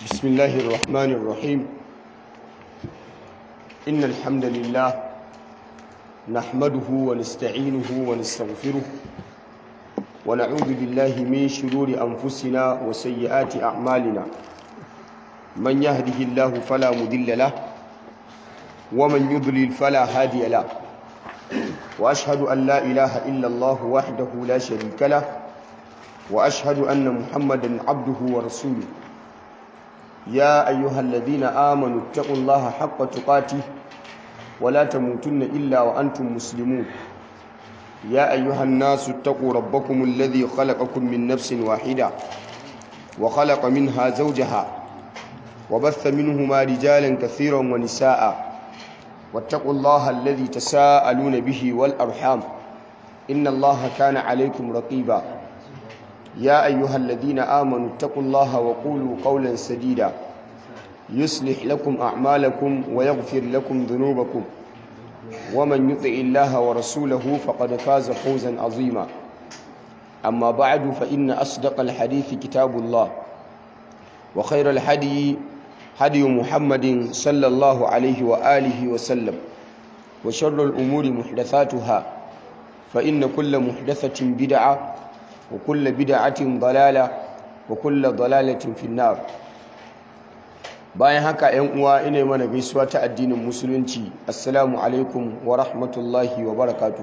بسم الله الرحمن الرحيم إن الحمد لله نحمده ونستعينه ونستغفره ونعوذ بالله من شرور أنفسنا وسيئات أعمالنا من يهده الله فلا مضل له ومن يضلل فلا هادي له وأشهد أن لا إله إلا الله وحده لا شريك له وأشهد أن محمدا عبده ورسوله يا أيها الذين آمنوا اتقوا الله حق تقاته ولا تموتن إلا وأنتم مسلمون يا أيها الناس اتقوا ربكم الذي خلقكم من نفس واحدة وخلق منها زوجها وبث منهما رجالا كثيرا ونساء واتقوا الله الذي تساءلون به والأرحام إن الله كان عليكم رقيبا يا أيها الذين آمنوا اتقوا الله وقولوا قولا سديدا يصلح لكم أعمالكم ويغفر لكم ذنوبكم ومن يطع الله ورسوله فقد فاز فوزا عظيما أما بعد فإن أصدق الحديث كتاب الله وخير الحدي هدي محمد صلى الله عليه وآله وسلم وشر الأمور محدثاتها فإن كل محدثة بدعة وكل بدعة ضلالة وكل ضلالة في النار bayan haka ‘yan uwa ina mana gaisuwa ta addinin musulunci assalamu alaikum wa rahmatullahi wa barakatuhu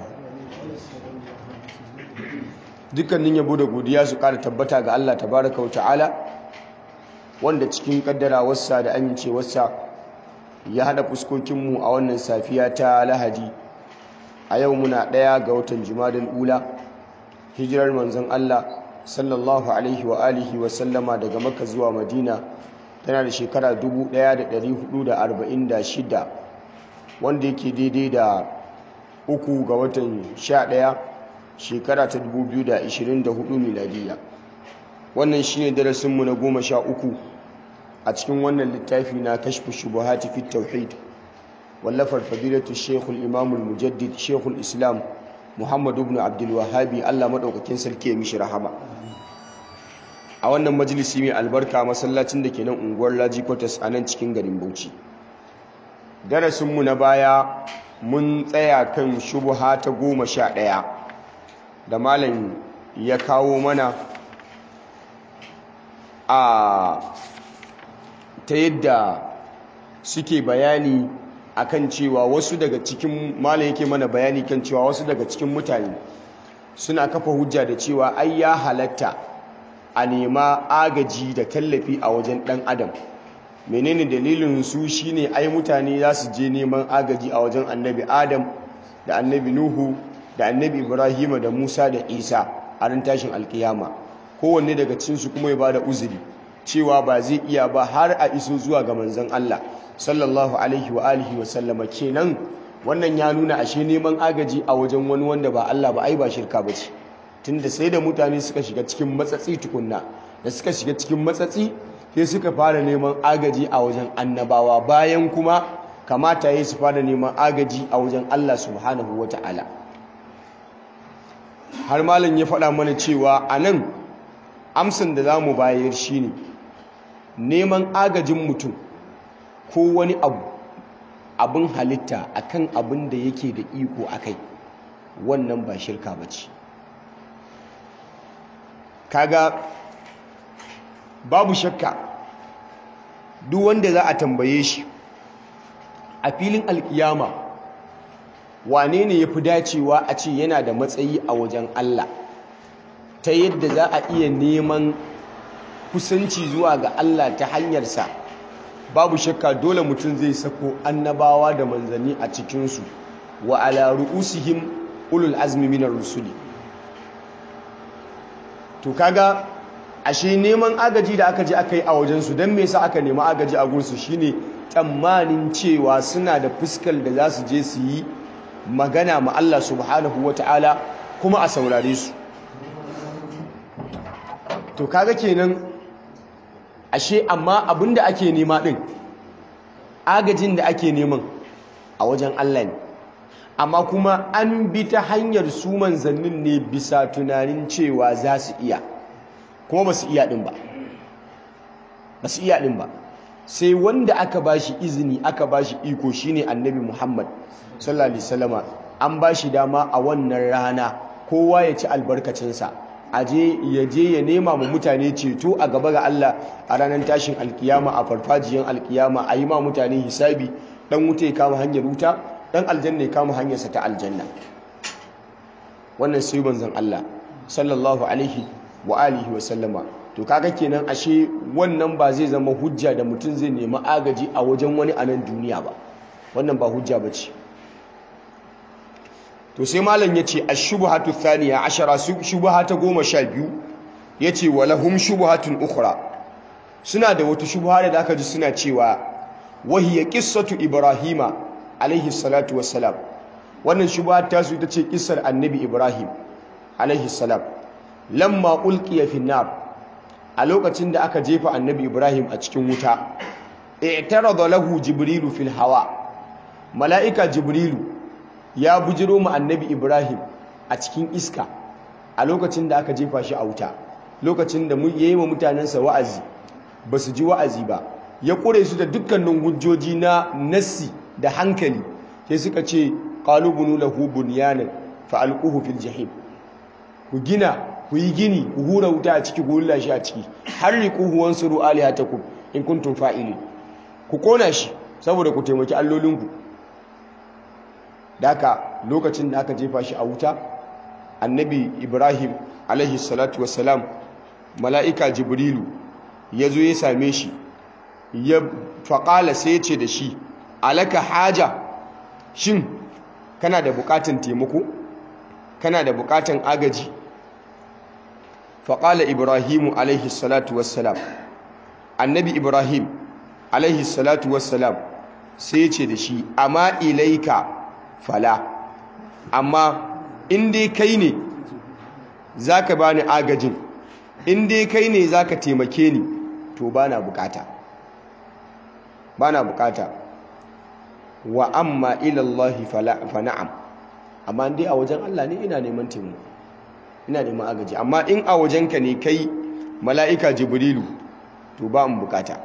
dukkanin yabo da godiya su ƙara tabbata ga Allah tabaraka wa ta'ala wanda cikin kaddarawarsa da amincewarsa ya haɗa fuskokinmu a wannan safiya ta lahadi a yau muna ɗaya ga watan jumadal ula hijirar manzon Allah sallallahu alaihi wa alihi wa sallama daga Makka zuwa Madina tana da shekara 1446 wanda yake daidai da uku ga watan 11 shekara ta 2024 miladiya wannan shine darasinmu na goma sha uku a cikin wannan littafi na kashfu shubuhati fit tauhid wallafar fadilatu shekul imamul mujaddid shekul islam muhammadu ibn abdulwahabi allah maɗaukakin sarki ya mishi rahama a wannan majalisi mai albarka masallacin da ke nan unguwar laji kwatas a nan cikin garin bauchi darasinmu na baya mun tsaya kan shubuha ta goma sha ɗaya da malam ya kawo mana a ta yadda suke bayani akan cewa wasu daga cikin malam yake mana bayani kan cewa wasu daga cikin mutane suna kafa hujja da cewa ai ya halatta a nema agaji da tallafi a wajen dan adam menene dalilin su shine ai mutane za su je neman agaji a wajen annabi adam da annabi nuhu da annabi ibrahima da musa da isa a ran tashin alkiyama kowanne daga cikinsu kuma ya bada uzuri cewa ba zai iya ba har a iso zuwa ga manzon Allah sallallahu alaihi wa alihi wa sallama kenan wannan ya nuna ashe neman agaji a wajen wani wanda ba Allah ba ai ba shirka bace tunda sai da mutane suka shiga cikin matsatsi tukunna da suka shiga cikin matsatsi sai suka fara neman agaji a wajen annabawa bayan kuma kamata yayi su fara neman agaji a wajen Allah subhanahu wata'ala har malam ya faɗa mana cewa anan amsan da zamu bayar shine neman agajin mutum ko wani abu abin halitta akan abin da yake da iko akai wannan ba shirka bace kaga babu shakka duk wanda za a tambaye shi a filin alkiyama wane ne ya fi dacewa a ce yana da matsayi a wajen Allah ta yadda za a iya neman kusanci zuwa ga Allah ta hanyarsa babu shakka dole mutum zai sako annabawa da manzanni a cikinsu wa ala ru'usihim ulul azmi minar rusuli to kaga ashe neman agaji da aka je aka yi a wajensu don me yasa aka nemi agaji a gursu shine tsammanin cewa suna da fuskar da za su je su yi magana ma Allah subhanahu wata'ala kuma a saurare su to kaga kenan ashe amma abinda ake nema din agajin da ake neman a wajen Allah ne amma kuma an bi ta hanyar su manzannin ne bisa tunanin cewa za su iya kuma ba su iya din ba ba su iya din ba sai wanda aka bashi izini aka bashi iko shine annabi Muhammad sallallahu alaihi wasallama an bashi dama a wannan rana kowa ya ci albarkacinsa aje ya je ya nema ma mutane ceto a gaba ga Allah a ranar tashin alkiyama a farfajiyan alkiyama a yi ma mutane hisabi dan wuta ya kama hanyar wuta dan aljanna ya kama hanyarsa ta aljanna wannan sai manzon Allah sallallahu alaihi wa alihi wa sallama to kaga kenan ashe wannan ba zai zama hujja da mutum zai nemi agaji a wajen wani a nan duniya ba wannan ba hujja bace to sai malam yace ash-shubhatu thaniya ashara shubha ta goma sha biyu yace walahum shubhatun ukhra suna da wata shubha da aka ji suna cewa wahiya qissatu ibrahima alaihi salatu wassalam wannan shubha ta su ita ce kissar annabi ibrahim alaihi salam lamma ulqiya fi nar a lokacin da aka jefa annabi ibrahim a cikin wuta i'tarada lahu jibrilu fil hawa mala'ika jibrilu ya bujiro mu annabi ibrahim a cikin iska a lokacin da aka jefa shi a wuta lokacin da ya yi wa mutanensa wa'azi ba su ji wa'azi ba ya ƙure su da dukkanin hujjoji na nassi da hankali sai suka ce qalubunu lahu bunyanan fa alquhu fil jahim ku gina ku yi gini ku hura wuta a ciki ku hulla shi a ciki har riquhu wansuru alihatakum in kuntum fa'ilin ku kona shi saboda ku taimaki allolinku daka lokacin da aka jefa shi a wuta annabi ibrahim alaihi salatu wassalam mala'ika jibrilu ya zo ya same shi ya faƙala sai ya ce da shi alaka haja shin kana da buƙatan taimako kana da buƙatan agaji faƙala ibrahimu alaihi salatu wassalam annabi ibrahim alaihi salatu wassalam sai ya ce da shi amma ilaika fala amma in dai kai ne za ka bani agajin in dai kai ne za ka taimake ni to ba na bukata ba na bukata wa amma ilallahi fa na'am amma dai a wajen Allah ne ina neman taimako ina neman agaji amma in a wajenka ne kai mala'ika jibrilu to ba mu bukata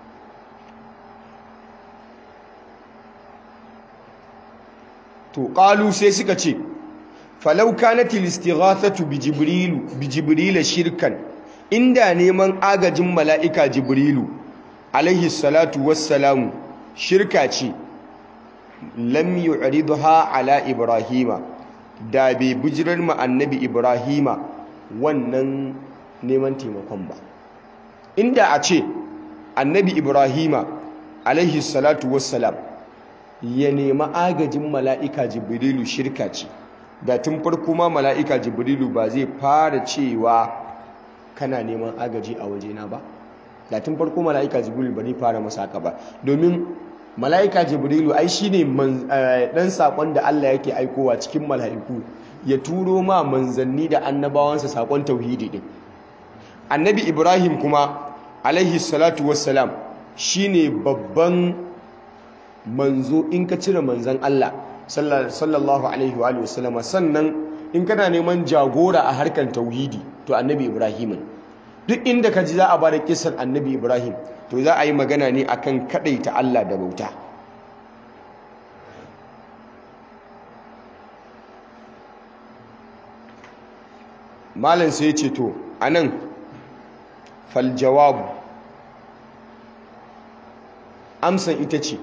to qalu sai suka ce falau kanatil istighathatu bi jibrilu bi jibrila shirkan inda neman agajin mala'ika jibrilu alaihi salatu wassalamu shirka ce lam yu'ridha ala ibrahima da bai bujirar ma annabi ibrahima wannan neman taimakon ba inda a ce annabi ibrahima alaihi salatu wassalam ya nema agajin mala'ika jibrilu shirka ce da tun farko ma mala'ika jibrilu ba zai fara cewa kana neman agaji a wajena ba da tun farko mala'ika jibrilu ba zai fara masa haka ba domin mala'ika jibrilu ai shi ne ɗan saƙon da Allah yake aikowa cikin mala'iku ya turo ma manzanni da annabawansa saƙon tauhidi ɗin annabi ibrahim kuma alaihi salatu wassalam shi ne babban manzo in ka cire manzan Allah sallallahu alaihi wa sallama sannan in kana neman jagora a harkar tauhidi to annabi ibrahim duk inda ka ji za a bada kisan annabi ibrahim to za a yi magana ne akan ta Allah da bauta malam sai ya ce to anan fal jawabu amsan ita ce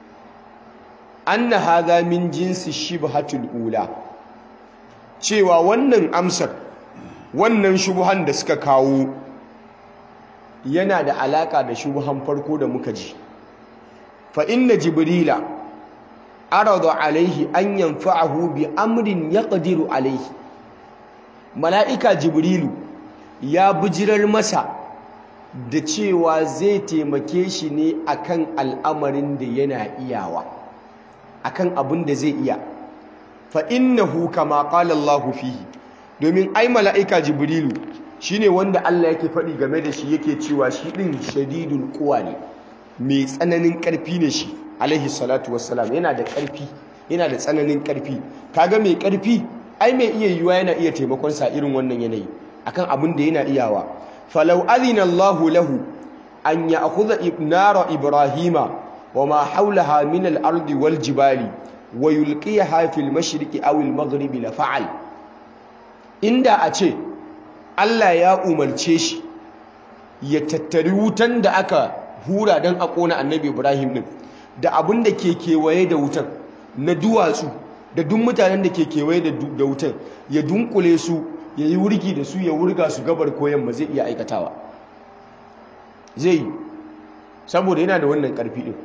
anna hadha min jinsi shibhatul ula cewa wannan amsar wannan shubuhan da suka kawo yana da alaka da shubuhan farko da muka ji fa inna jibrila arada alaihi an yanfa'ahu bi amrin yaqdiru alaihi mala'ika jibrilu ya bujirar masa da cewa zai taimake shi ne akan al'amarin da yana iyawa akan abin da zai iya fa innahu kama qala Allah fihi domin ai mala'ika jibrilu shine wanda Allah yake faɗi game da shi yake cewa shi din shadidul quwa ne mai tsananin ƙarfi ne shi alaihi salatu wassalam yana da ƙarfi yana da tsananin ƙarfi kaga mai ƙarfi ai mai iya yiwa yana iya taimakon sa irin wannan yanayi akan abin da yana iyawa falau adina Allahu lahu an ya'khudha ibnara ibrahima wama hawlaha min al-ardi wal jibali wa yulqiyaha fil mashriqi aw al-maghribi la fa'al inda a ce Allah ya umarce shi ya tattari wutan da aka hura don a ƙona annabi ibrahim din da abin da ke kewaye da wutan na duwatsu da duk mutanen da ke kewaye da wutan ya dunkule su ya yi wurgi da su ya wurga su gabar koyan ma zai iya aikatawa zai yi saboda yana da wannan ƙarfi ɗin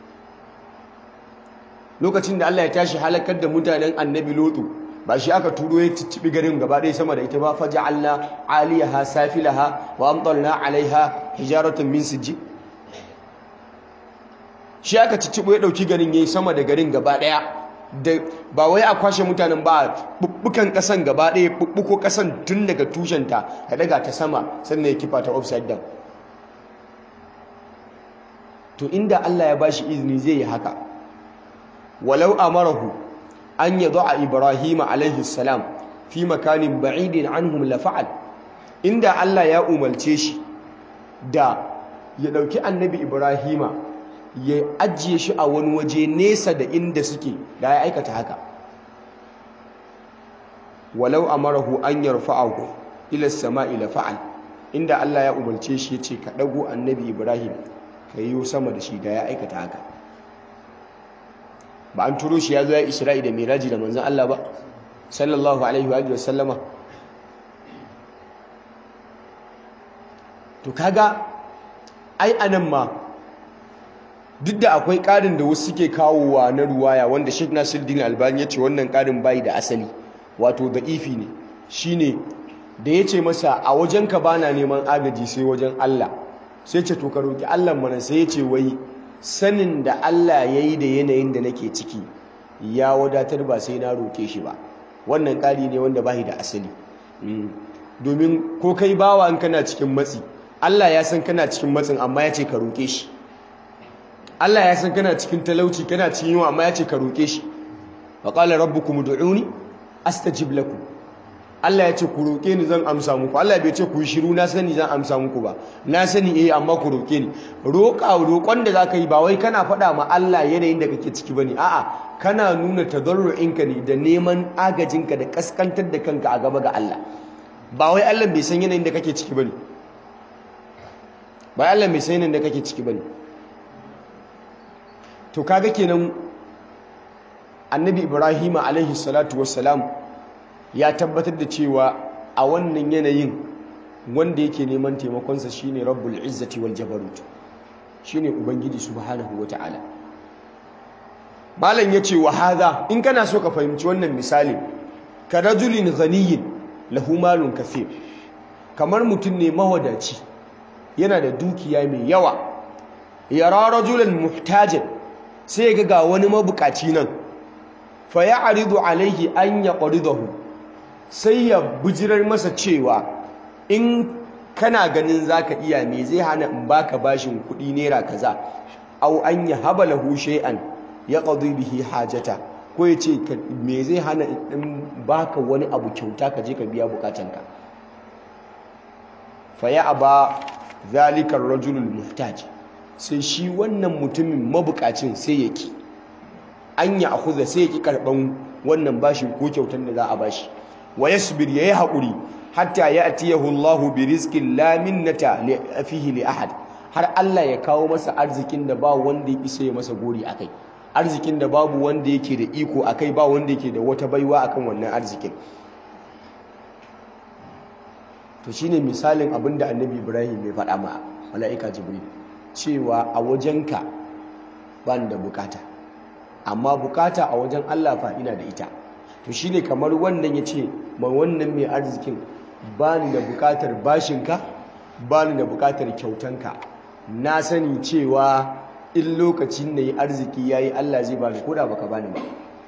lokacin da Allah ya tashi halakar da mutanen annabi lotu ba shi aka turo ya ciccibi garin gaba ɗaya sama da ita ba faja'alna aliyaha safilaha wa amtalna alaiha hijaratun min sijji shi aka ciccibo ya ɗauki garin yayi sama da garin gaba ɗaya da ba wai a kwashe mutanen ba bubbukan ƙasan gaba ɗaya bubbuko ƙasan tun daga tushenta ya daga ta sama sannan ya kifa ta upside down to inda Allah ya bashi izini zai yi haka walau amarahu an yad'a ibrahim alaihi salam fi makanin ba'idin anhum la fa'al inda Allah ya umarce shi da ya dauki annabi ibrahima ya ajiye shi a wani waje nesa da inda suke da ya aikata haka walau amarahu an yarfa'ahu ila as-sama'i la fa'al inda Allah ya umarce shi yace ka dago annabi ibrahim ka yi sama da shi da ya aikata haka ba an turo shi ya zo ya isra'i da miraji da manzan Allah ba sallallahu alaihi wa sallama to kaga ai anan ma duk da akwai ƙarin da wasu suke kawowa na ruwaya wanda Sheikh Nasiruddin Albani ya ce wannan ƙarin bai da asali wato da ifi ne shine da ya ce masa a wajenka bana neman agaji sai wajen Allah sai ce to ka roki Allah mana sai ya ce wai sanin da Allah ya yi da yanayin da nake ciki ya wadatar ba sai na roke shi ba wannan ƙari ne wanda ba da asali domin ko kai bawa in kana cikin matsi Allah ya san kana cikin matsin amma ya ce ka roke shi Allah ya san kana cikin talauci kana cikin yunwa amma ya ce ka roke shi wa qala rabbukum ud'uni astajib lakum Allah ya ce ku roƙe ni zan amsa muku Allah bai ce ku yi shiru na sani zan amsa muku ba na sani eh amma ku roƙe ni roƙa roƙon da zaka yi ba wai kana faɗa ma Allah yanayin da kake ciki bane a'a kana nuna tadarru'inka ne da neman agajinka da kaskantar da kanka a gaba ga Allah ba wai Allah bai san yanayin da kake ciki bane ba Allah bai san yanayin da kake ciki bane to kaga kenan annabi Ibrahim alaihi salatu wassalam ya tabbatar da cewa a wannan yanayin wanda yake neman taimakonsa shine rabbul izzati wal jabarut shine ubangiji subhanahu wataala malam yace wa hadha in kana so ka fahimci wannan misali ka rajulin ghaniyin lahu malun kathir kamar mutum ne mawadaci yana da dukiya mai yawa yara rajulan muhtajan sai ga ga wani mabukaci nan fa ya'ridu alaihi an yaqridahu sai ya bujirar masa cewa in kana ganin zaka iya me zai hana in baka bashin kuɗi naira kaza aw an yahaba lahu shay'an yaqdi bihi hajata ko yace me zai hana in baka wani abu kyauta ka je ka biya bukatanka fa ya aba zalika ar-rajulul muhtaj sai shi wannan mutumin mabukacin sai yake an ya akhudha sai yake karban wannan bashin ko kyautan da za a bashi wa yasbir yayi hakuri hatta ya'tiyahu Allahu bi rizqin la minnata fihi li ahad har Allah ya kawo masa arzikin da ba wanda ya isa ya masa gori akai arzikin da babu wanda yake da iko akai ba wanda yake da wata baiwa akan wannan arzikin to shine misalin abinda Annabi Ibrahim ya faɗa ma mala'ika Jibril cewa a wajenka ban da bukata amma bukata a wajen Allah fa ina da ita to shine kamar wannan yace ma wannan mai arzikin bani da bukatar bashinka bani da bukatar kyautanka na sani cewa in lokacin da yi arziki yayi Allah zai bani koda baka bani ba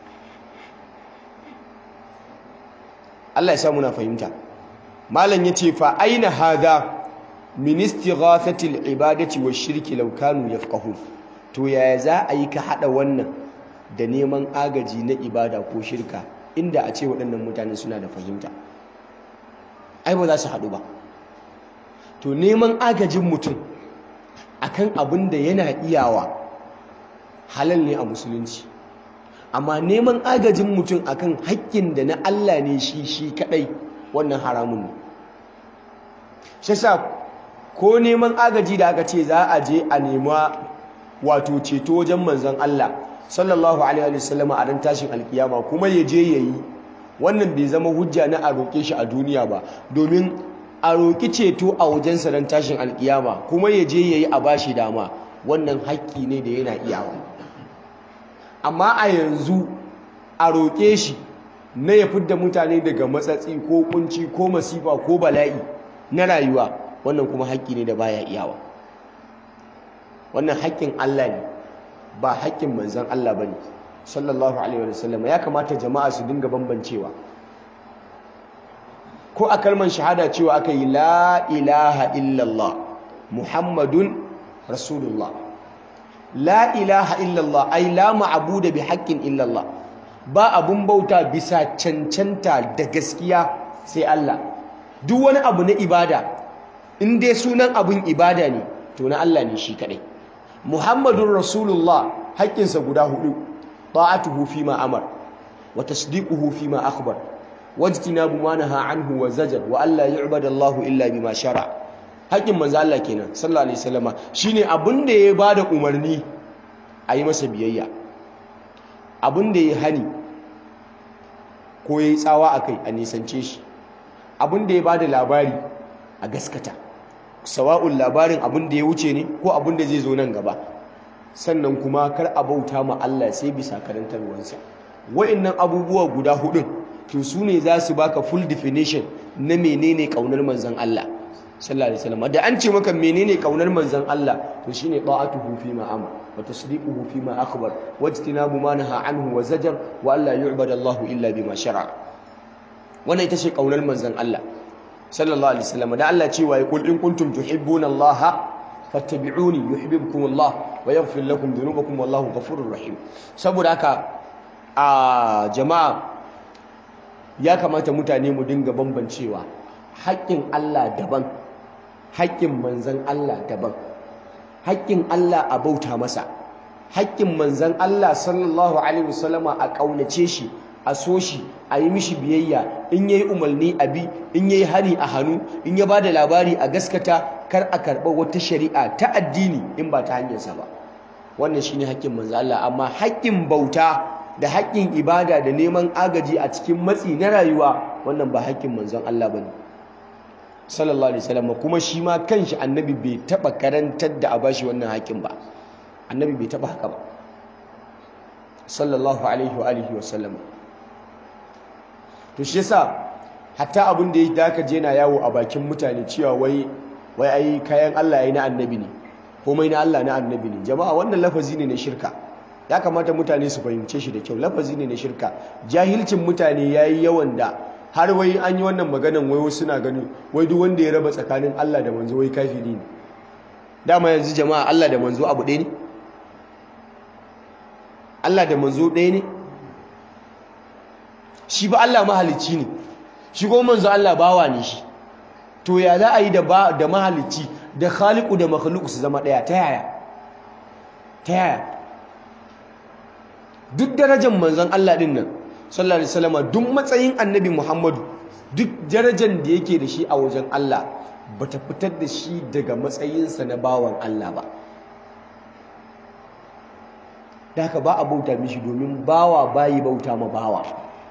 Allah ya sa muna fahimta malam yace fa aina hadha min istighathati al-ibadati wash-shirki law kanu yafqahun to yaya za a yi ka hada wannan da neman agaji na ibada ko shirka inda a ce waɗannan mutane suna da fahimta ai ba za su haɗu ba to neman agajin mutum akan abin da yana iyawa halal ne a musulunci amma neman agajin mutum akan haƙƙin da na Allah ne shi shi kadai wannan haramun ne shi sa ko neman agaji da aka ce za a je a nema wato ceto wajen manzon Allah sallallahu alaihi wasallam a ran tashin alkiyama kuma ya je yayi wannan bai zama hujja na a roƙe shi a duniya ba domin a roƙi ceto a wajen sa ran tashin alkiyama kuma ya je yayi a bashi dama wannan haƙƙi ne da yana iyawa amma a yanzu a roƙe shi na ya fidda mutane daga matsatsi ko kunci ko masifa ko bala'i na rayuwa wannan kuma haƙƙi ne da baya iyawa wannan haƙƙin Allah ne ba haƙƙin manzon Allah bane sallallahu alaihi wasallam ya kamata jama'a su dinga bambancewa ko a kalman shahada cewa aka yi la ilaha illallah muhammadun rasulullah la ilaha illallah ai la ma'budu bi haqqin illallah ba abun bauta bisa cancanta da gaskiya sai Allah duk wani abu na ibada in dai sunan abun ibada ne to na Allah ne shi kadai muhammadun rasulullah haƙƙinsa guda hudu ta'atuhu fi ma amar wa tasdiquhu fi ma akhbar wajtinabu ma naha anhu wa zajar wa alla yu'badu Allah illa bima shara haƙƙin manzo Allah kenan sallallahu alaihi wasallama shine abin da ya bada umarni a yi masa biyayya abin da ya hani ko ya yi tsawa akai a nisance shi abin da ya bada labari a gaskata sawa'un labarin abin da ya wuce ne ko abin da zai zo nan gaba sannan kuma kar a bauta ma Allah sai bisa karantarwarsa wa'annan abubuwa guda hudun to su ne za su baka full definition na menene kaunar manzon Allah sallallahu alaihi wasallam da an ce maka menene kaunar manzon Allah to shine ta'atuhu fi ma amara wa tasdiquhu fi ma akhbar wajtinabu ma naha anhu wa zajar wa alla yu'badu Allah illa bima shar'a wannan ita ce kaunar manzon Allah sallallahu alaihi wasallam da Allah cewa ya kul in kuntum tuhibbuna Allah fattabi'uni yuhibbukum Allah wa yaghfir lakum dhunubakum wallahu ghafurur rahim saboda haka a jama'a ya kamata mutane mu dinga bambancewa haƙƙin Allah daban haƙƙin manzon Allah daban haƙƙin Allah a bauta masa haƙƙin manzon Allah sallallahu alaihi wasallama a ƙaunace shi a so shi a yi mishi biyayya in yayi umarni a bi in yayi hani a hannu in ya bada labari a gaskata kar a karɓa wata shari'a ta addini in ba ta hanyarsa ba wannan shine haƙƙin manzo Allah amma haƙƙin bauta da haƙƙin ibada da neman agaji a cikin matsi na rayuwa wannan ba haƙƙin manzon Allah bane sallallahu alaihi wasallam kuma shi ma kanshi annabi bai taba karantar da a bashi wannan haƙƙin ba annabi bai taba haka ba sallallahu alaihi wa alihi wasallam to shi yasa hatta abin da ya daka je na yawo a bakin mutane cewa wai wai ai kayan Allah yayi na annabi ne komai na Allah na annabi ne jama'a wannan lafazi ne na shirka ya kamata mutane su fahimce shi da kyau lafazi ne na shirka jahilcin mutane yayi yawan da har wai an yi wannan maganan wai wasu na ganin wai duk wanda ya raba tsakanin Allah da manzo wai kafiri ne dama yanzu jama'a Allah da manzo abu ɗaya ne Allah da manzo ɗaya ne shi ba Allah mahalicci ne shi ko manzo Allah bawa ne shi to ya za a yi da da mahalicci da khaliqu da makhluq su zama daya ta yaya ta yaya duk darajar manzon Allah din nan sallallahu alaihi wasallam duk matsayin annabi Muhammadu duk darajar da yake da shi a wajen Allah bata fitar da shi daga matsayinsa na bawan Allah ba da haka ba a bauta mishi domin bawa bayi bauta ma bawa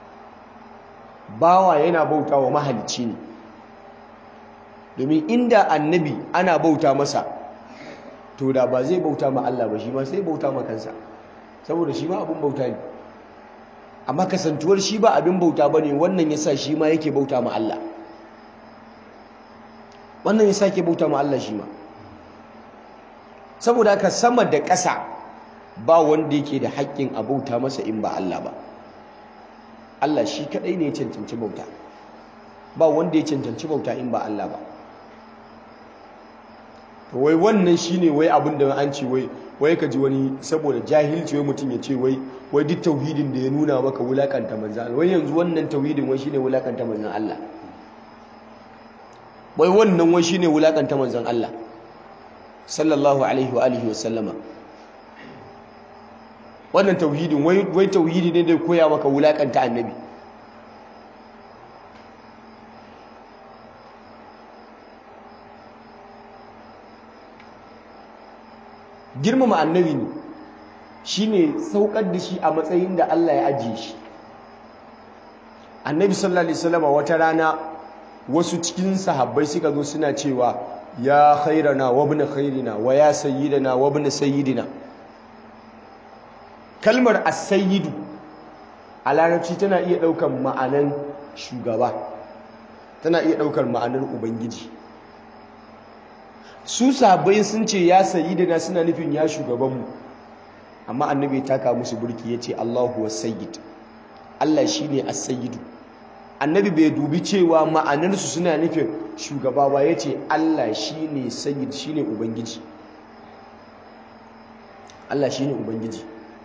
bawa yana bauta wa mahalicci ne domin inda annabi ana bauta masa to da ba zai bauta ma Allah ba shi ma sai bauta ma kansa saboda shi ma abin bauta ne amma kasantuwar shi ba abin bauta ba ne wannan ya sa shi ma yake bauta ma Allah wannan ya sa ke bauta ma Allah shi ma saboda haka sama da ƙasa ba wanda yake da haƙƙin a bauta masa in ba Allah ba Allah shi kadai ne ya cancanci bauta ba wanda ya cancanci bauta in ba Allah ba to wai wannan shine wai abin da an ce wai wai ka ji wani saboda jahilci wai mutum ya ce wai wai duk tauhidin da ya nuna maka wulakanta manzan Allah wai yanzu wannan tauhidin wai shine wulakanta manzan Allah wai wannan wai shine wulakanta manzan Allah sallallahu alaihi wa alihi wa sallama wannan tauhidin wai tauhidi ne da koya maka wulakanta annabi girmama annabi ne shine saukar da shi a matsayin da Allah ya ajiye shi annabi sallallahu alaihi wasallam wata rana wasu cikin sahabbai suka zo suna cewa ya khairana wa ibn khairina wa ya sayyidina wa ibn sayyidina kalmar as-sayyidu a larabci tana iya daukar ma'anan shugaba tana iya daukar ma'anar ubangiji su sahabbai sun ce ya sayyidina suna nufin ya shugabanmu amma annabi ya taka musu burki yace Allahu was-sayyid Allah shine as-sayyidu annabi bai dubi cewa ma'anarsu suna nufin shugaba ba yace Allah shine sayyid shine ubangiji Allah shine ubangiji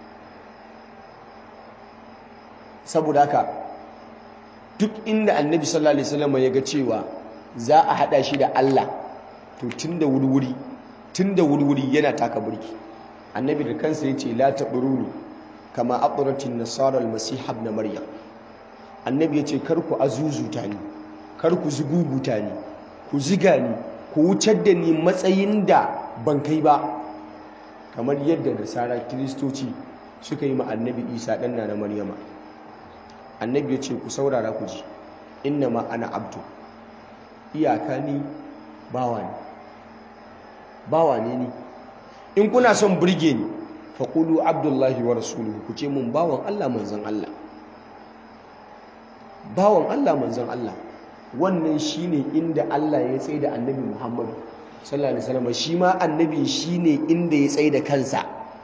saboda haka duk inda annabi sallallahu alaihi wasallam ya ga cewa za a hada shi da Allah to tunda wuri-wuri tunda wuri-wuri yana taka burki annabi da kansa yace la tabruni kama aqratin nasara almasih ibn maryam annabi yace kar ku azuzuta ni kar ku zuguguta ni ku ziga ni ku wucar da ni matsayin da ban kai ba kamar yadda nasara kristoci suka yi ma annabi isa dan na maryama annabi yace ku saurara ku ji inna ma ana abdu iyaka ni bawa ne bawa ne ni in kuna son burge ni faƙulu abdullahi wa rasuluhu ku ce mun bawan Allah manzan Allah bawan Allah manzan Allah wannan shine inda Allah ya tsaye da annabi Muhammad sallallahu alaihi wasallam shi ma annabi shine inda ya tsaye da kansa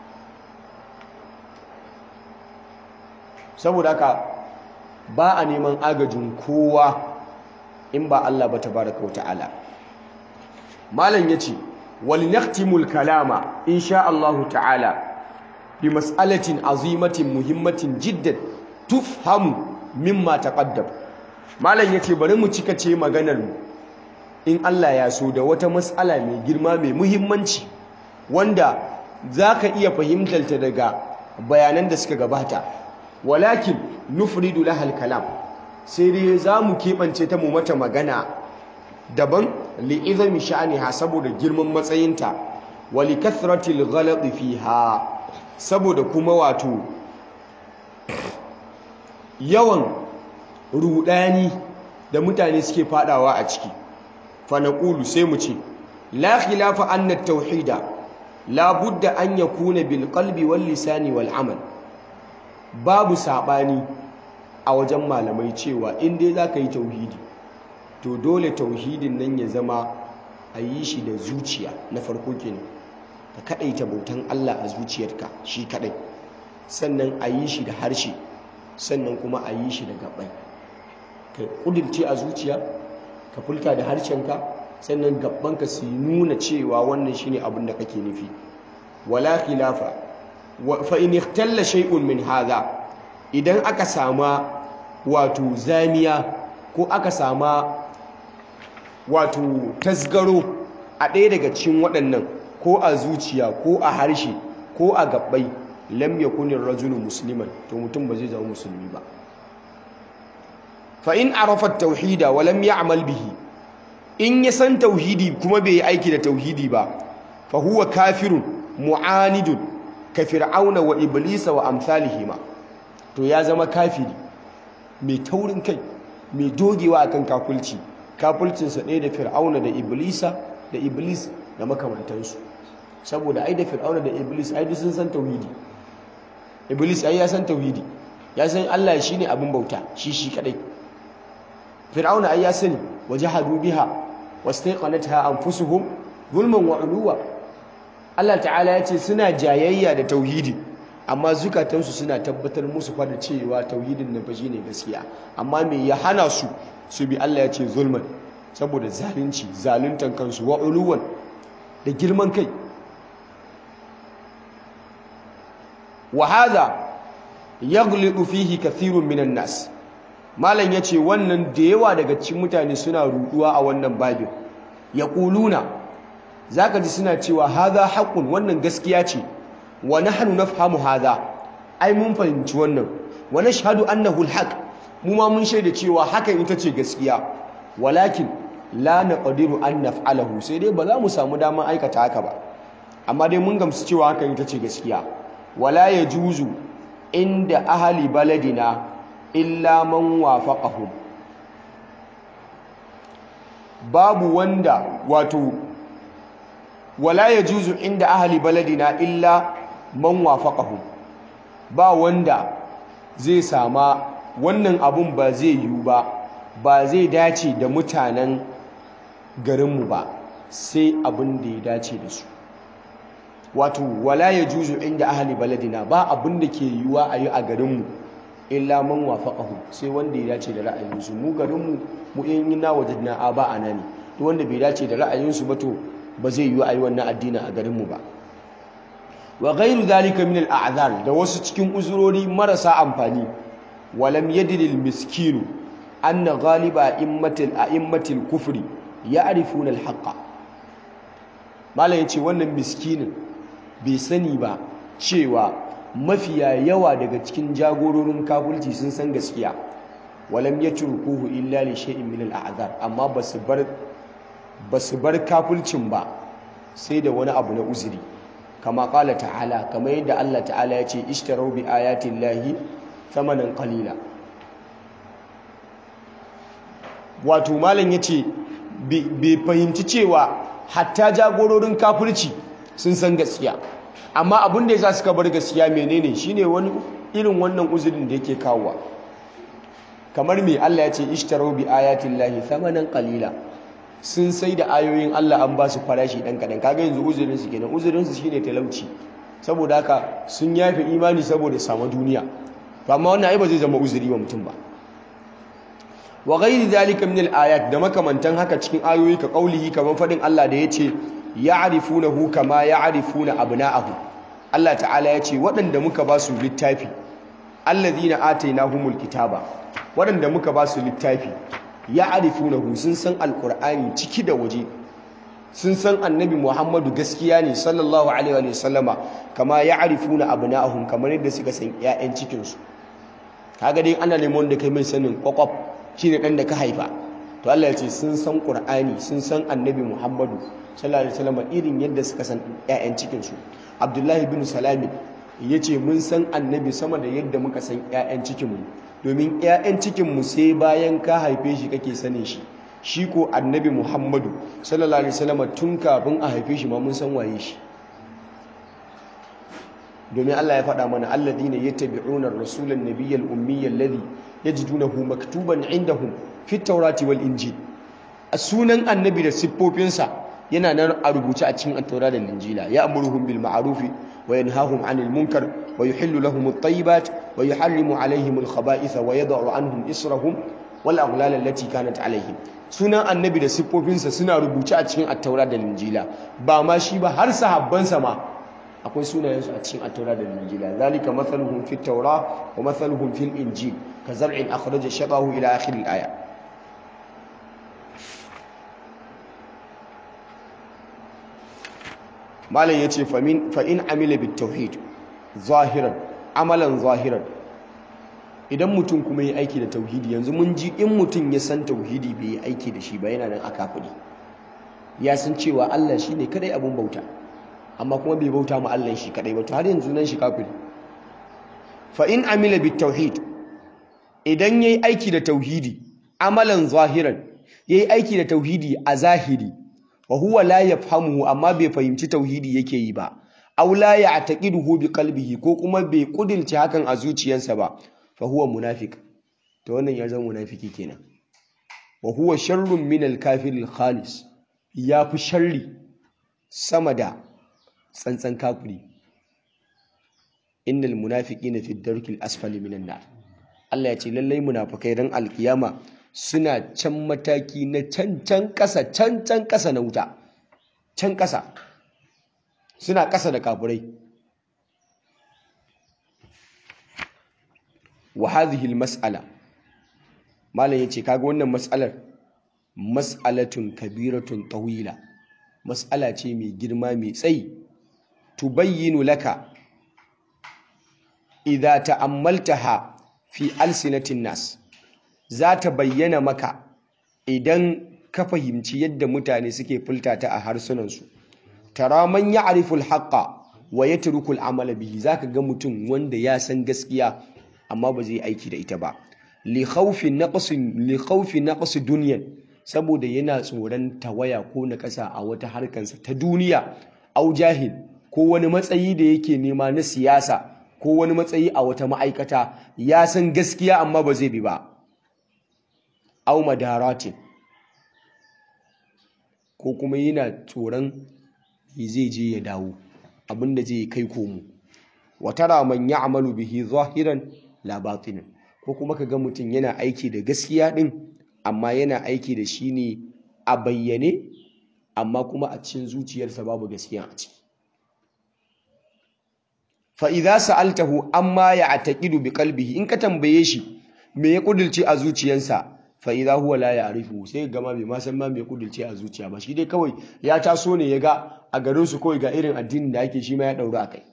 saboda haka ba a neman agajin kowa in ba Allah ba tabaraka wa ta'ala malam yace wal naqtimul kalama insha Allah ta'ala bi mas'alatin azimatin muhimmatin jiddan tufhamu mimma taqaddam malam yace bari mu cika ce maganar mu in Allah ya so da wata mas'ala mai girma mai muhimmanci wanda zaka iya fahimtar ta daga bayanan da suka gabata walakin nufridu lahal kalam sai dai zamu keɓance ta mu mata magana daban li'izami sha'aniha saboda girman matsayinta wa li kathratil ghalati fiha saboda kuma wato yawan rudani da mutane suke fadawa a ciki fa naqulu sai mu ce la khilafa anna at-tauhida la budda an yakuna bil qalbi wal lisani wal amal babu sabani a wajen malamai cewa in dai zaka yi tauhidi to dole tauhidin nan ya zama a yi shi da zuciya na farko kenan ka kadaita bautan Allah a zuciyarka shi kadai sannan a yi shi da harshe sannan kuma a yi shi da gabai ka kudirce a zuciya ka fulta da harshenka sannan gabbanka su nuna cewa wannan shine abin da kake nufi wala khilafa fa in ikhtalla shay'un min hadha idan aka sama wato zamiya ko aka sama wato tasgaro a ɗaya daga cikin waɗannan ko a zuciya ko a harshe ko a gabbai lam yakuni rajulu musliman to mutum ba zai zama musulmi ba fa in arafa tauhida wa lam ya'mal bihi in ya san tauhidi kuma bai yi aiki da tauhidi ba fa huwa kafirun mu'anidun ka fir'auna wa iblisa wa amsalihima to ya zama kafiri mai taurin kai mai dogewa akan kafulci kafulcinsa ɗaya da fir'auna da iblisa da iblis da makamantansu saboda ai da fir'auna da iblis ai duk sun san tauhidi iblis ai ya san tauhidi ya san Allah shine abin bauta shi shi kadai fir'auna ai ya sani wajahadu biha wastaqanatha anfusuhum zulman wa uluwa Allah ta'ala ya ce suna jayayya da tauhidi amma zukatansu suna tabbatar musu fa da cewa tauhidin nan fa shine gaskiya amma me ya hana su su bi Allah ya ce zulman saboda zalunci zaluntan kansu wa uluwan da girman kai wa hadha yaghlidu fihi kathirun minan nas malam yace wannan da yawa daga cikin mutane suna ruduwa a wannan babin yaquluna zaka ji suna cewa hadha haqqun wannan gaskiya ce wa nahnu nafhamu hadha ai mun fahimci wannan wa nashhadu annahu alhaq mu ma mun shaida cewa hakan ita ce gaskiya walakin la naqdiru an naf'alahu sai dai ba za mu samu damar aikata haka ba amma dai mun gamsu cewa hakan ita ce gaskiya wala yajuzu inda ahli baladina illa man wafaqahum babu wanda wato wala yajuzu inda ahli baladina illa man wafaqahum ba wanda zai sama wannan abun ba zai yiwu ba ba zai dace da mutanen garinmu ba sai abin da ya dace da su wato wala ya juzu inda ahali baladina ba abin da ke yiwuwa a yi a garinmu illa man wafaqahu sai wanda ya dace da ra'ayinsu mu garinmu mu in yi na wajadna a ba ana ne duk wanda bai dace da ra'ayinsu ba to ba zai yiwu a yi wannan addini a garinmu ba wa ghairu zalika min al'azar da wasu cikin uzurori marasa amfani walam yadri al-miskinu anna ghaliba a'immatil a'immatil kufri ya'rifuna al-haqqa malam yace wannan miskinin bai sani ba cewa mafiya yawa daga cikin jagororin kafirci sun san gaskiya walam yatrukuhu illa li shay'in min al-a'zar amma basu bar basu bar kafircin ba sai da wani abu na uzuri kama kala ta'ala kama yadda Allah ta'ala ya ce ishtarau bi ayatin lahi thamanan qalila wato malam ya ce bai fahimci cewa hatta jagororin kafirci sun san gaskiya amma abin da ya sa suka bar gaskiya menene shine wani irin wannan uzurin da yake kawowa kamar me Allah ya ce ishtarau bi ayatin lahi thamanan qalila sun sai da ayoyin Allah an ba su farashi ɗan kaɗan kaga yanzu uzurinsu kenan uzurinsu shine talauci saboda haka sun yafe imani saboda samu duniya to amma wannan ai ba zai zama uzuri wa mutum ba wa ghairi zalika min al-ayat da makamantan haka cikin ayoyi ka kaulihi kamar fadin Allah da yace ya'rifunahu kama ya'rifuna abna'ahu Allah ta'ala yace waɗanda muka ba su littafi allazina atainahumul kitaba waɗanda muka ba su littafi ya arifunahu sun san alkur'ani ciki da waje sun san annabi muhammadu gaskiya ne sallallahu alaihi wa sallama kama ya arifuna abna'ahum kamar yadda suka san ƴaƴan cikinsu kaga dai ana neman da kai mai sanin kwakwaf shine dan da ka haifa to Allah ya ce sun san qur'ani sun san annabi muhammadu sallallahu alaihi wa sallama irin yadda suka san ƴaƴan cikinsu abdullahi bin salami yace mun san annabi sama da yadda muka san ƴaƴan cikinmu domin 'ya'yan cikinmu sai bayan ka haife shi kake sanin shi shi ko annabi muhammadu sallallahu alaihi wasallam tun kafin a haife shi ma mun san waye shi domin Allah ya faɗa mana alladhina yattabi'una ar-rasula an-nabiyya al-ummiyya alladhi yajidunahu maktuban 'indahum fi at-taurati wal injil a sunan annabi da siffofinsa yana nan a rubuce a cikin at-taura da injila ya amuruhum bil ma'rufi wa yanhahum 'anil munkar wa yuhillu lahum at-tayyibat wa yuharrimu 'alayhim al-khaba'itha wa yad'u 'anhum israhum wal aghlal allati kanat 'alayhim sunan annabi da siffofinsa suna rubuce a cikin at-taura da injila ba ma shi ba har sahabbansa ma akwai sunayensu a cikin at-taura da injila zalika mathaluhum fit taura wa mathaluhum fil injil ka zar'in akhraja shatahu ila akhir al-aya malam ya ce fa'in amila bit tauhid zahiran amalan zahiran idan mutum kuma yi aiki da tauhidi yanzu mun ji in mutum ya san tauhidi bai yi aiki da shi ba yana nan a kafiri ya san cewa Allah shi ne kadai abin bauta amma kuma bai bauta ma Allah shi kadai ba to har yanzu nan shi kafiri fa'in amila bit tauhid idan ya yi aiki da tauhidi amalan zahiran ya yi aiki da tauhidi a zahiri wa huwa la yafhamuhu amma bai fahimci tauhidi yake yi ba aw la ya'taqiduhu bi qalbihi ko kuma bai kudilce hakan a zuciyarsa ba fa huwa munafiq to wannan ya zama munafiki kenan wa huwa sharrun min al-kafir al-khalis ya fi sharri sama da tsantsan kafiri innal munafiqina fi ad-darkil asfali minan nar Allah ya ce lallai munafikai ran alkiyama suna can mataki na can can ƙasa can can ƙasa na wuta can ƙasa suna ƙasa da kafirai wa hadhihi almas'ala malam yace kaga wannan mas'alar mas'alatun kabiratun tawila mas'ala ce mai girma mai tsayi tubayyinu laka idza ta'ammaltaha fi alsinatin nas za ta bayyana maka idan ka fahimci yadda mutane suke fulta ta a harsunansu tara man ya'rifu al-haqqa wa yatruku al-amala bihi zaka ga mutum wanda ya san gaskiya amma ba zai aiki da ita ba li khawfi naqsi li khawfi naqsi dunyan saboda yana tsoron tawaya ko na ƙasa a wata harkansa ta duniya au jahil ko wani matsayi da yake nema na siyasa ko wani matsayi a wata ma'aikata ya san gaskiya amma ba zai bi ba au madaratin ko kuma yana tsoron zai je ya dawo abinda zai kai komo watara man ya'malu bihi zahiran la batinan ko kuma kaga mutum yana aiki da gaskiya din amma yana aiki da shi ne a bayyane amma kuma a cikin zuciyarsa babu gaskiya a ciki fa idza sa'altahu amma ya'taqidu bi qalbihi in ka tambaye shi me ya kudulce a zuciyarsa fa idza huwa la ya'rifu sai gama bai ma san ma me ya kudulce a zuciya ba shi dai kawai ya taso ne ya ga a garin su kawai ga irin addinin da ake shi ma ya daura akai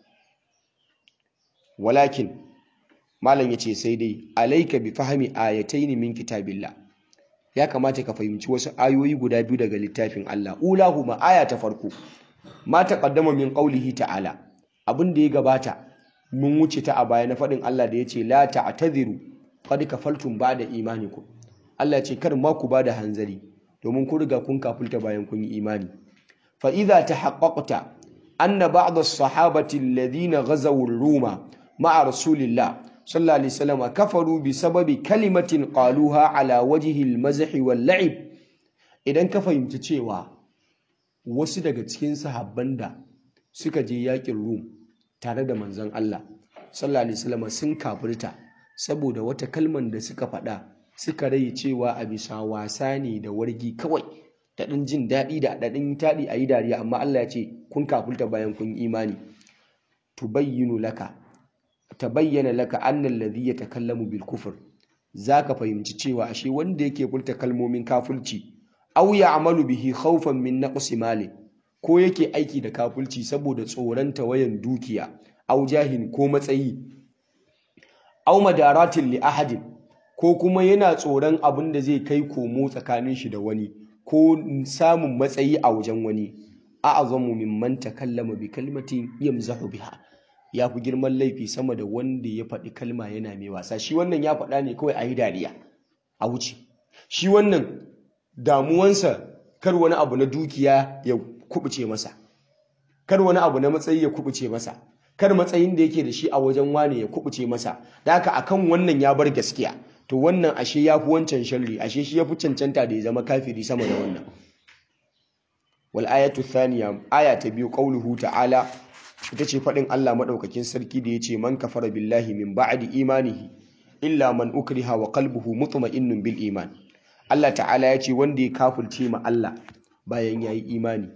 walakin malam yace sai dai alayka bi fahmi ayatayn min kitabillah ya kamata ka fahimci wasu ayoyi guda biyu daga littafin Allah ulahuma aya ta farko ma taqaddama min qawlihi ta'ala abin da ya gabata mun wuce ta a baya na faɗin Allah da yace la ta'tadhiru qad kafaltum ba'da imanikum Allah ce kar ma ku bada hanzari domin ku riga kun kafulta bayan kun yi imani fa idza tahaqqaqta anna ba'd as-sahabati alladhina ghazaw ar-ruma ma'a rasulillah sallallahu alaihi wasallam kafaru bi sababi kalimatin qaluha ala wajhi al-mazh wal-la'ib idan ka fahimci cewa wasu daga cikin sahabban da suka je yakin rum tare da manzon Allah sallallahu alaihi wasallam sun kafirta saboda wata kalman da suka faɗa suka rai cewa a bisa wasa ne da wargi kawai da ɗin jin daɗi da daɗin taɗi a yi dariya amma Allah ya ce kun kafulta bayan kun imani tubayyinu laka tabayyana laka annal ladhi yatakallamu bil kufr zaka fahimci cewa ashe wanda yake furta kalmomin kafulci aw ya'malu bihi khawfan min naqsi mali ko yake aiki da kafulci saboda tsoron tawayan dukiya aw jahin ko matsayi aw madaratin li ahadin ko kuma yana tsoron abin da zai kai komo tsakanin shi da wani ko samun matsayi a wajen wani a'azamu mimman takallama bi kalmatin yamzahu biha ya fi girman laifi sama da wanda ya faɗi kalma yana mai wasa shi wannan ya faɗa ne kawai a yi dariya a wuce shi wannan damuwansa kar wani abu na dukiya ya kubuce masa kar wani abu na matsayi ya kubuce masa kar matsayin da yake da shi a wajen wane ya kubuce masa da haka akan wannan ya bar gaskiya to wannan ashe ya fi wancan sharri ashe shi ya fi cancanta da ya zama kafiri sama da wannan wal ayatu thaniya aya ta biyu qauluhu ta'ala ita ce faɗin Allah maɗaukakin sarki da ya ce man kafara billahi min ba'di imanihi illa man ukriha wa qalbuhu mutma'innun bil iman Allah ta'ala ya ce wanda ya kafirce ma Allah bayan yayi imani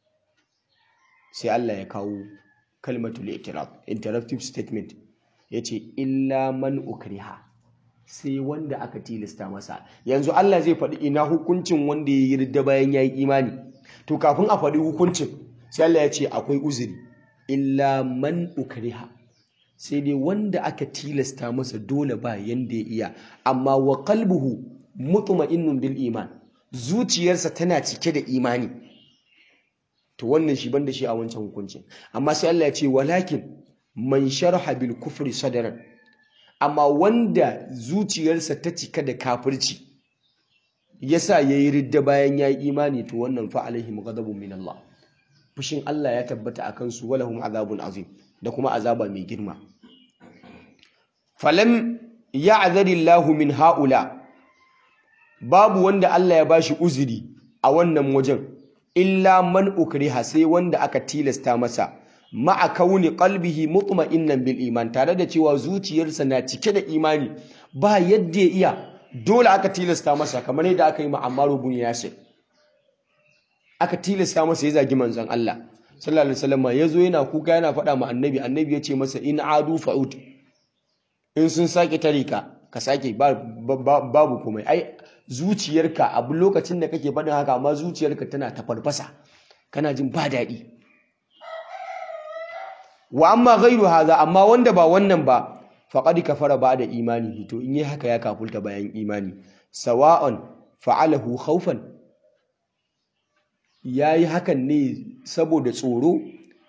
sai Allah ya kawo kalmatul i'tiraf interactive statement yace illa man ukriha sai wanda aka tilasta masa yanzu Allah zai faɗi ina hukuncin wanda ya yi ridda bayan yayi imani to kafin a faɗi hukuncin sai Allah ya ce akwai uzuri illa man ukriha sai dai wanda aka tilasta masa dole ba yanda ya iya amma wa qalbuhu mutma'innun bil iman zuciyarsa tana cike da imani to wannan shi banda shi a wancan hukuncin amma sai Allah ya ce walakin man sharha bil kufri sadran amma wanda zuciyarsa ta cika da kafirci yasa yayi ridda bayan yayi imani to wannan fa alaihim ghadabun min Allah fushin Allah ya tabbata a kansu walahum azabun azim da kuma azaba mai girma falam ya'zadillahu min haula babu wanda Allah ya bashi uzuri a wannan wajen illa man ukriha sai wanda aka tilasta masa ma'a kauni qalbihi mutma'innan bil iman tare da cewa zuciyarsa na cike da imani ba yadda ya iya dole aka tilasta masa kamar yadda aka yi ma Ammar ibn Yasir aka tilasta masa ya zagi manzon Allah sallallahu alaihi wasallam yazo yana kuka yana faɗa ma annabi annabi ya ce masa in adu fa'ud in sun sake tarika ka sake babu komai ai zuciyarka abu lokacin da kake faɗin haka amma zuciyarka tana ta farfasa kana jin ba daɗi wa amma ghairu haza amma wanda ba wannan ba faqad kafara ba'da imani to in yi haka ya kafulta bayan imani sawa'an fa'alahu khawfan yayi hakan ne saboda tsoro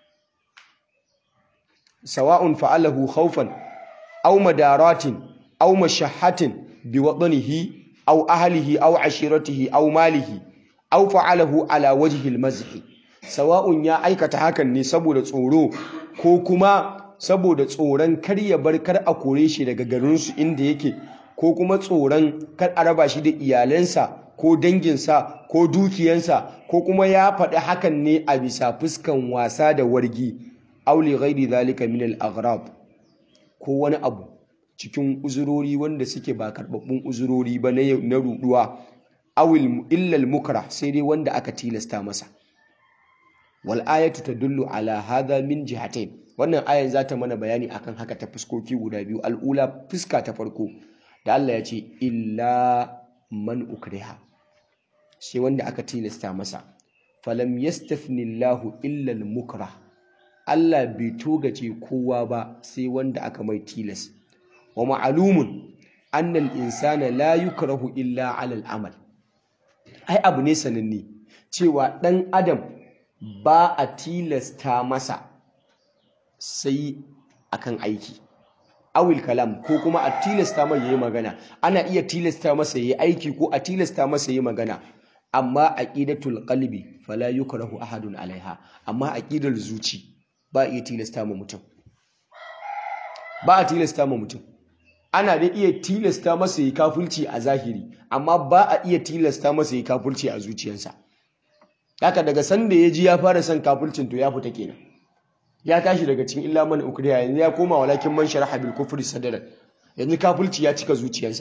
sawa'un fa'alahu khawfan aw madaratin aw mashahhatin biwadnihi aw ahlihi aw ashiratihi aw malihi aw fa'alahu ala wajhi al-mazhi sawa'un ya aikata hakan ne saboda tsoro ko kuma saboda tsoron kar ya bar kar a kore shi daga garinsu inda yake ko kuma tsoron kar a raba shi da iyalansa ko danginsa ko dukiyansa ko kuma ya faɗi hakan ne a bisa fuskan wasa da wargi auli ghairi zalika min al-aghrab ko wani abu cikin uzurori wanda suke ba karbabbun uzurori ba na ruduwa awil illal mukra sai dai wanda aka tilasta masa wal ayatu tadullu ala hadha min jihatayn wannan ayan zata mana bayani akan haka ta fuskoki guda biyu al'ula fuska ta farko da Allah ya ce illa man ukriha sai wanda aka tilasta masa falam yastafni Allahu illa al mukrah Allah bai togace kowa ba sai wanda aka mai tilas wa ma'alumun annal insana la yukrahu illa ala al amal ai abu ne sananne cewa ɗan adam ba a tilasta masa sai akan aiki awil kalam ko kuma a tilasta mai yayi magana ana iya tilasta masa yayi aiki ko a tilasta masa yayi magana amma aqidatul qalbi fala yukrahu ahadun alaiha amma aqidar zuci ba iya tilasta ma mutum ba a tilasta ma mutum ana da iya tilasta masa yi kafulci a zahiri amma ba a iya tilasta masa yi kafulci a zuciyarsa haka daga sanda ya ji ya fara son kafulcin to ya fita kenan ya tashi daga cikin illa man ukriya yanzu ya koma walakin man sharaha bil kufri sadran yanzu kafulci ya cika zuciyarsa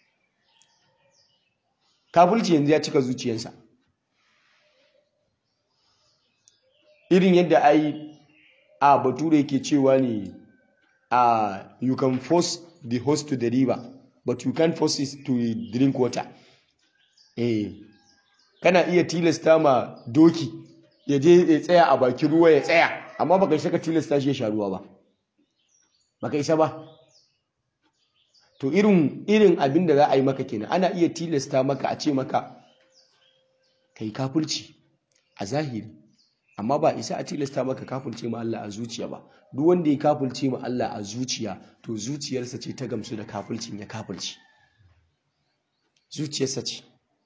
kafulci yanzu ya cika zuciyarsa irin yadda ai a bature yake cewa ne a you can force the horse to the river but you can't force it to drink water eh kana iya tilasta ma doki ya je ya tsaya a bakin ruwa ya tsaya amma baka isa ka tilasta shi ya sha ruwa ba baka isa ba to irin irin abin da za a yi maka kenan ana iya tilasta maka a ce maka kai kafirci a zahiri amma ba isa a tilasta maka kafirce ma Allah a zuciya ba duk wanda ya kafirce ma Allah a zuciya to zuciyarsa ce ta gamsu da kafircin ya kafirci zuciyarsa ce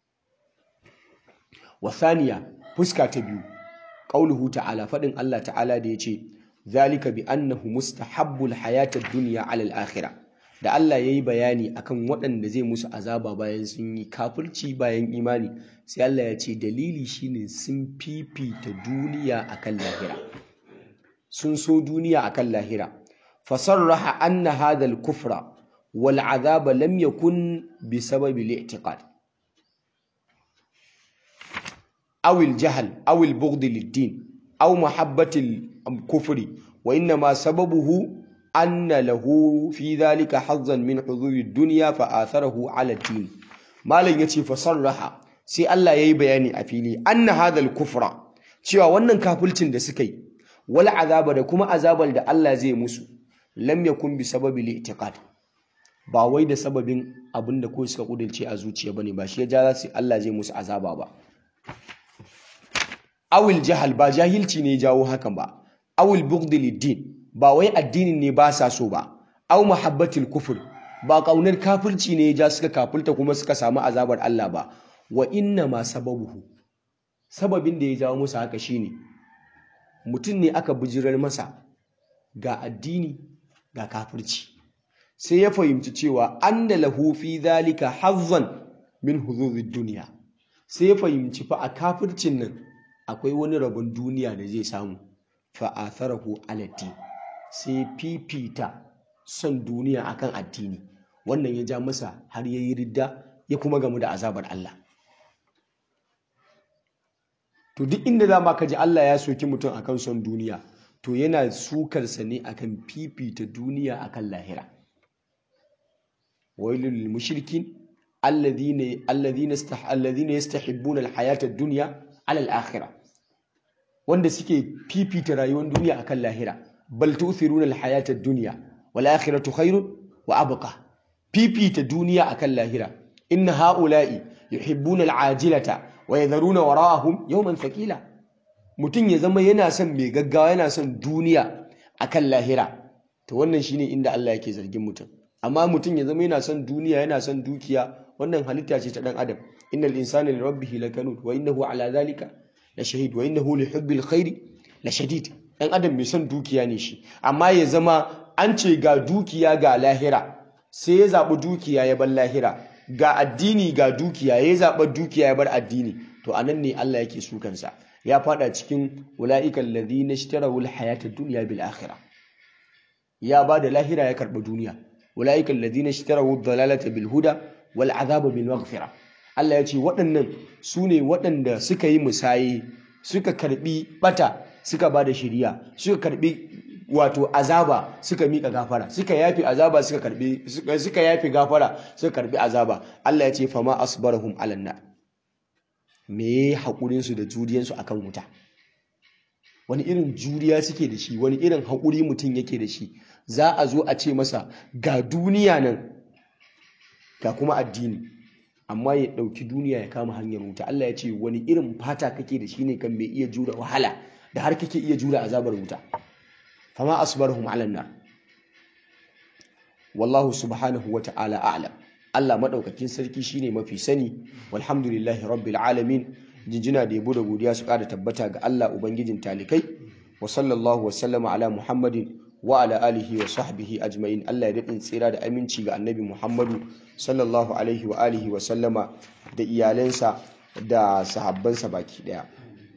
wasaniya fuska ta biyu qauluhu ta'ala fadin Allah ta'ala da yace zalika bi annahu mustahabbul hayatad dunya 'ala al-akhirah da Allah yayi bayani akan waɗanda zai musu azaba bayan sun yi kafirci bayan imani sai Allah ya ce dalili shine sun fifita duniya akan lahira sun so duniya akan lahira fasarraha anna hadha al-kufra wal azaba lam yakun bi sababi al-i'tiqad أو الجهل أو البغض للدين أو محبة الكفر وإنما سببه أن له في ذلك حظا من حظوظ الدنيا فآثره على الدين ما لن يتي فصرح سي الله يي بياني أفيلي أن هذا الكفر cewa wannan kafulcin da suka yi wal azaba da kuma azabar da Allah zai musu lam yakun bi sababi li'tiqad ba wai da sababin abin da ko suka kudurce a zuciya bane ba shi ya ja su Allah zai musu azaba ba awil jahal ba jahilci ne jawo hakan ba awil bughdi lid ba wai addinin ne ba sa so ba aw muhabbatil kufur ba kaunar kafirci ne ja suka kafulta kuma suka samu azabar Allah ba wa inna ma sababuhu sababin da ya jawo musu haka shine mutum ne aka bijirar masa ga addini ga kafirci sai ya fahimci cewa anna lahu fi dhalika hazzan min huzuzid dunya sai ya fahimci fa a kafircin nan akwai wani rabon duniya da zai samu fa'atharahu alati sai fifita son duniya akan addini wannan ya ja masa har yayi ridda ya kuma gamu da azabar Allah to duk inda za ma ka ji Allah ya soki mutum akan son duniya to yana sukarsa ne akan fifita duniya akan lahira wailul lil mushrikin alladhina alladhina alladhina yastahibbuna alhayata ad-dunya ala al-akhirah wanda suke fifita rayuwar duniya akan lahira bal tu'thiruna al-hayata ad-dunya wal akhiratu khairun wa abqa fifita duniya akan lahira inna ha'ula'i yuhibbuna al-ajilata wa yadharuna wara'ahum yawman thaqila mutum ya zama yana son mai gaggawa yana son duniya akan lahira to wannan shine inda Allah yake zargin mutum amma mutum ya zama yana son duniya yana son dukiya wannan halitta ce ta dan adam innal insana li rabbih lakanud wa innahu ala zalika la shahid wa innahu li hubbil khairi la shadid dan adam mai son dukiya ne shi amma ya zama an ce ga dukiya ga lahira sai ya zaɓi dukiya ya bar lahira ga addini ga dukiya ya zaɓi dukiya ya bar addini to anan ne Allah yake sukansa ya fada cikin ula'ikan ladhina ishtaraw al-hayata ad-dunya bil akhirah ya bada lahira ya karba duniya ula'ikan ladhina ishtaraw ad-dalalata bil huda wal azaba bil maghfirah Allah ya ce waɗannan su ne waɗanda suka yi musaye suka karbi bata suka bada shiriya suka karbi wato azaba suka mika gafara suka yafi azaba suka karbi suka yafi gafara suka karbi azaba Allah ya ce fama asbarahum alanna me haƙurinsu da juriyansu akan wuta wani irin juriya suke da shi wani irin haƙuri mutum yake da shi za a zo a ce masa ga duniya nan ga kuma addini amma ya ɗauki duniya ya kama hanyar wuta Allah ya ce wani irin fata kake da shi ne kan mai iya jura wahala da har kake iya jura azabar wuta fama asbarhum ala nar wallahu subhanahu wa ta'ala a'lam Allah madaukakin sarki shine mafi sani walhamdulillahi rabbil alamin jinjina da yabo da godiya su ƙara tabbata ga Allah ubangijin talikai wa sallallahu wa sallama ala muhammadin wa ala alihi wa sahbihi ajma'in Allah ya daɗin tsira da aminci ga annabi muhammadu sallallahu alaihi wa alihi wa sallama da iyalansa da sahabbansa baki ɗaya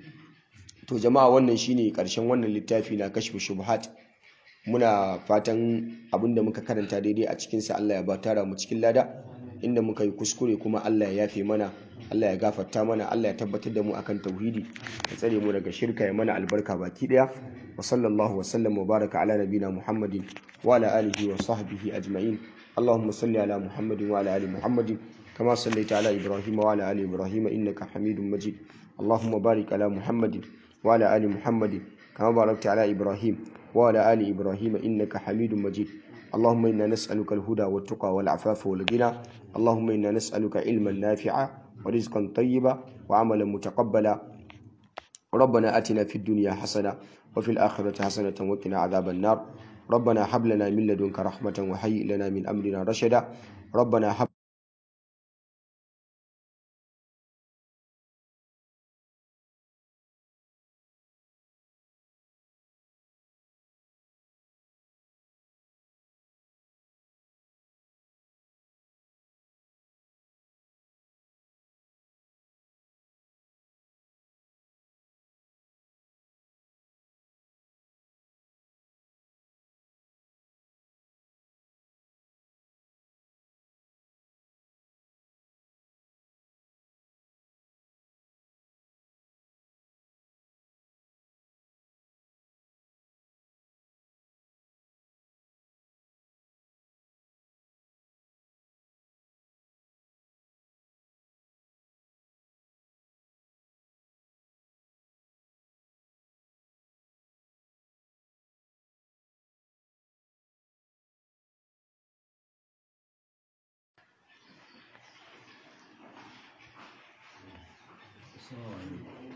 to jama'a wannan shine ƙarshen wannan littafi na kashfu shubhat muna fatan abinda muka karanta daidai a cikinsa Allah ya ba tara mu cikin lada inda muka yi kuskure kuma Allah ya yafe mana Allah ya gafarta mana Allah ya tabbatar da mu akan tauhidi ya tsare mu daga shirka ya mana albarka baki daya wa sallallahu wa sallam wa baraka ala nabina muhammadin wa ala alihi wa sahbihi ajma'in اللهم صل على محمد وعلى ال محمد كما صليت على ابراهيم وعلى ال ابراهيم انك حميد مجيد اللهم بارك على محمد وعلى ال محمد كما باركت على ابراهيم وعلى ال ابراهيم انك حميد مجيد اللهم انا نسالك الهدى والتقى والعفاف والغنى اللهم انا نسالك علما نافعا ورزقا طيبا وعملا متقبلا ربنا اتنا في الدنيا حسنه وفي الاخره حسنه وقنا عذاب النار ربنا هب لنا من لدنك رحمه وهيئ لنا من امرنا رشدا ربنا هب Assalamu alaikum.